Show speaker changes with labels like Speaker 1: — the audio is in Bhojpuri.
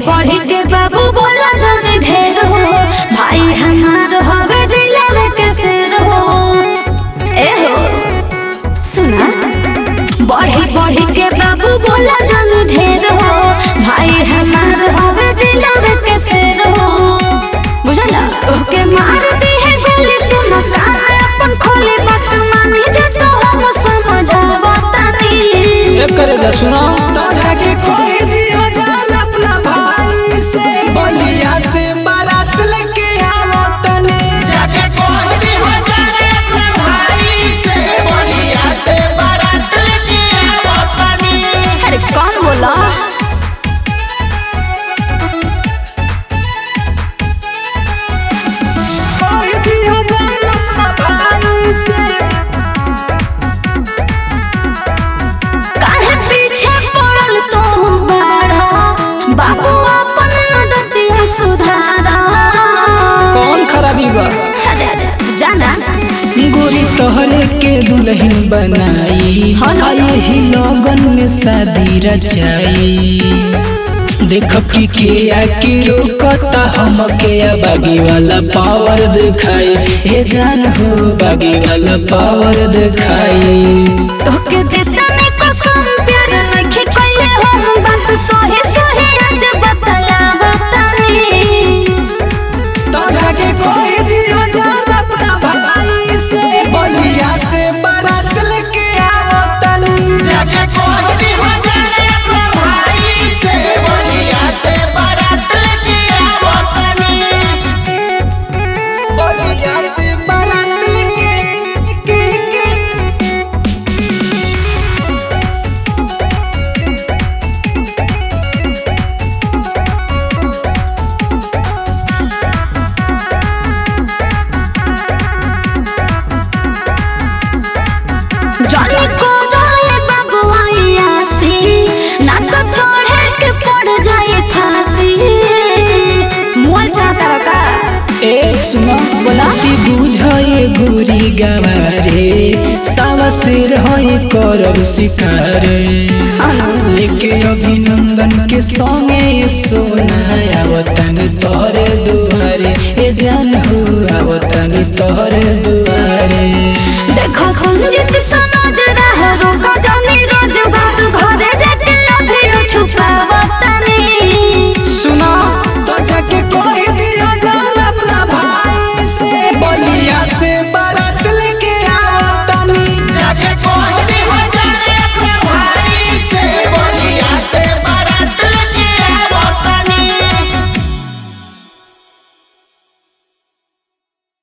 Speaker 1: बढ़ी के बाबू बोला जल्दी ढेर हो भाई हमार हवे जिलावे के शेर हो ए हो सुना बढ़ी बढ़ी के बाबू बोला जल्दी ढेर हो भाई हमार हवे जिलावे के शेर हो बुझला ओके मार दी है गोली सुनो कान अपन खोली बात मानी जे तो हम समझावतानी
Speaker 2: करे जा सुनो तो जाके कोई दिया जान अपना भाई से बलिया से बारात लेके आवो तने
Speaker 3: जाके कोई भी हो जाए अपने भाई से बोलिया से बारात लेके आवो तनी
Speaker 1: अरे कौन बोला
Speaker 2: कोई दिया जान अपना भाई से
Speaker 1: काहे पीछे पड़ल तो बाड़ा बाबू अपन दतिया सुधारा
Speaker 2: कौन खराबी बा
Speaker 1: अरे अरे जाना
Speaker 2: गोरी तोहरे के दुल्हन बनाई
Speaker 1: हाँ ना।
Speaker 2: यही लगन में शादी रचाई देख की के आके रोकता हम के बागी वाला पावर दिखाई हे जान हो बागी वाला पावर दिखाई
Speaker 1: तोके देता ने कसम प्यार नखे कइले हम बात सही सही आज बतला बतानी
Speaker 2: तो जाके कोई दिया जान अपना भाई से बलिया से बारात लेके आवो तनी
Speaker 3: जाके कोई भी हो जाए अपने भाई से बोलिया से बारात लेके आवो तनी
Speaker 2: बलिया से बारात लेके के के
Speaker 1: जानी को रोए बाबू आयासी ना तो चढ़े के पड़ जाए फांसी मोल चाहता रका
Speaker 2: ए सुनो बोलाती बुझाए गोरी गवारे सावा सिर होए करब शिकारे लेके अभिनंदन के संगे सोना आवतन तोहरे दुआरे ए जान हो आवतन तोहरे दुआरे